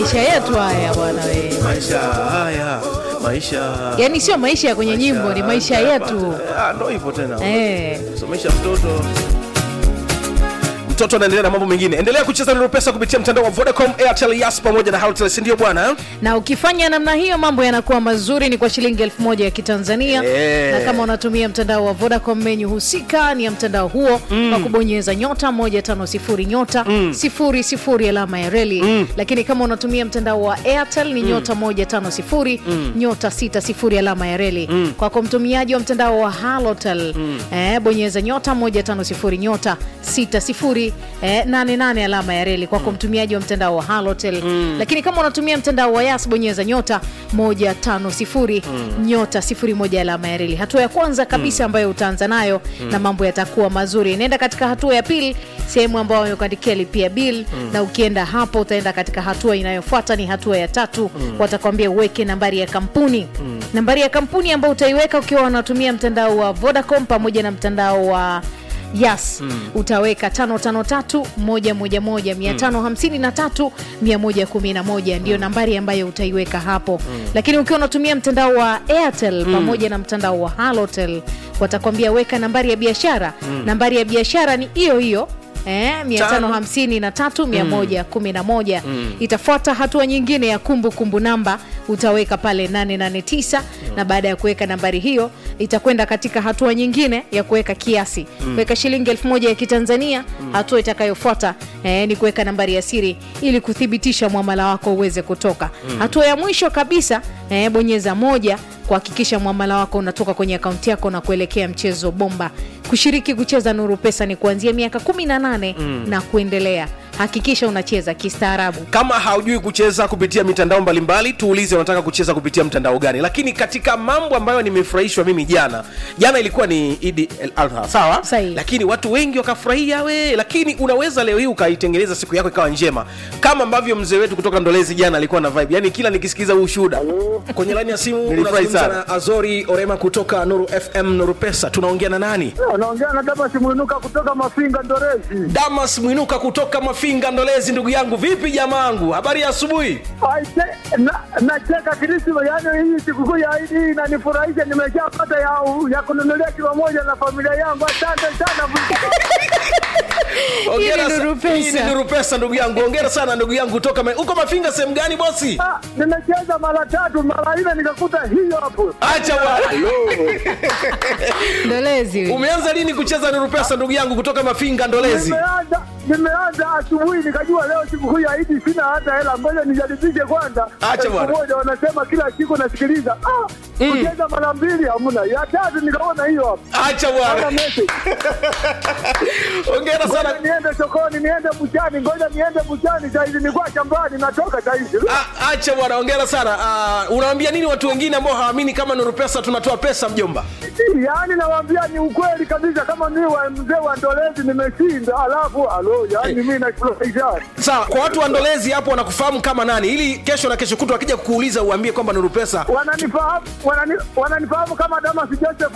maisha yetu haya bwana we maisha haya maisha yaani sio maisha ya kwenye nyimbo ni maisha yetu Ah, ndo hivyo tena eh. somesha mtoto mtoto anaendelea na mambo mengine endelea kucheza nuru pesa kupitia mtandao wa vodacom airtel yas pamoja na halotel sindio bwana na ukifanya namna hiyo mambo yanakuwa mazuri ni kwa shilingi elfu moja ya kitanzania Eh. na kama unatumia mtandao wa vodacom menyu husika ni ya mtandao huo mm. kwa kubonyeza nyota 150 nyota mm. 00 alama ya reli mm. lakini kama unatumia mtandao wa airtel ni nyota 150 mm. nyota 60 alama ya reli mm. kwako mtumiaji wa mtandao wa halotel mm. eh, bonyeza nyota 150 nyota 60 eh, 88 alama ya reli kwako mtumiaji wa mtandao wa halotel mm. lakini kama unatumia mtandao wa yas bonyeza nyota 150 mm. nyota 01 alama ya reli hatua ya kwanza kabisa ambayo utaanza nayo mm. na mambo yatakuwa mazuri inaenda katika hatua ya pili sehemu ambayo wamekuandikia lipia bill mm. na ukienda hapo utaenda katika hatua inayofuata ni hatua ya tatu mm. watakwambia uweke nambari ya kampuni mm. nambari ya kampuni ambayo utaiweka ukiwa unatumia mtandao wa vodacom pamoja na mtandao wa yas mm. utaweka 553111 ndio nambari ambayo utaiweka hapo mm. lakini ukiwa unatumia mtandao wa airtel mm. pamoja na mtandao wa halotel watakwambia weka nambari ya biashara mm. nambari ya biashara ni hiyo hiyo Eh, 553111 mm. itafuata hatua nyingine ya kumbukumbu kumbu namba utaweka pale 889 mm. na baada ya kuweka nambari hiyo itakwenda katika hatua nyingine ya kuweka kiasi mm. weka shilingi elfu moja ya kitanzania mm. hatua itakayofuata eh, ni kuweka nambari ya siri ili kuthibitisha mwamala wako uweze kutoka mm. hatua ya mwisho kabisa eh, bonyeza moja kuhakikisha mwamala wako unatoka kwenye akaunti yako na kuelekea mchezo bomba kushiriki kucheza nuru pesa ni kuanzia miaka 18 mm. na kuendelea hakikisha unacheza kistaarabu kama haujui kucheza kupitia mitandao mbalimbali tuulize unataka kucheza kupitia mtandao gani lakini katika mambo ambayo nimefurahishwa mimi jana jana ilikuwa ni idi el adha sawa Sahihi. lakini watu wengi wakafurahia we lakini unaweza leo hii ukaitengeneza siku yako ikawa njema kama ambavyo mzee wetu kutoka ndolezi jana alikuwa na vibe yani kila nikisikiza huu shuhuda kwenye laini ya simu Nilifurahi unazungumza sana. na azori orema kutoka nuru fm nuru pesa tunaongea na nani Anaongea na Damas Mwinuka kutoka Mafinga Ndorezi. damas mwinuka kutoka mafinga ndolezi ndugu yangu vipi jamaangu habari ya asubuhi Aise, na- Nacheka Krisma, yaani hii sikukuu ya Idi hii inanifurahisha. Nimeshapata ya, ya kununulia kilo moja na familia yangu. Asante sana. Hongera Hii ni sa- Nuru Pesa. hii ni nuru pesa ndugu yangu ongera sana ndugu yangu kutoka Ma- uko mafinga sehemu gani bosi Ah, Nimecheza mara tatu mara nne nikakuta hiyo hapo. acha bwana ndolezi umeanza lini kucheza nuru pesa ndugu yangu kutoka mafinga ndolezi Nimeanza nimeanza asubuhi nikajua leo sikukuu ya Idi sina hata hela, ngoja nijaribishe kwanza. Acha Elfu bwana. moja wanasema kila siku nasikiliza. Ah, kucheza mara mbili hamna, ya tatu nikaona hiyo hapo. acha Hata bwana message. ongera sana Ngoja niende sokoni, niende buchani, ngoja niende buchani saizi, nilikuwa shambani, natoka saizi. A- acha bwana ongera sana uh, unawaambia nini watu wengine ambao hawaamini kama nuru pesa tunatoa pesa mjomba Yaani nawaambia ni ukweli kabisa, kama mimi wa mzee wa Ndolezi nimeshinda, alafu alo, yaani mimi nafurahisha. sawa kwa watu wa ndolezi hapo wanakufahamu kama nani ili kesho na kesho kutu wakija kukuuliza uambie kwamba nuru pesa Wananifahamu wanani, wananifahamu kama Damas Joseph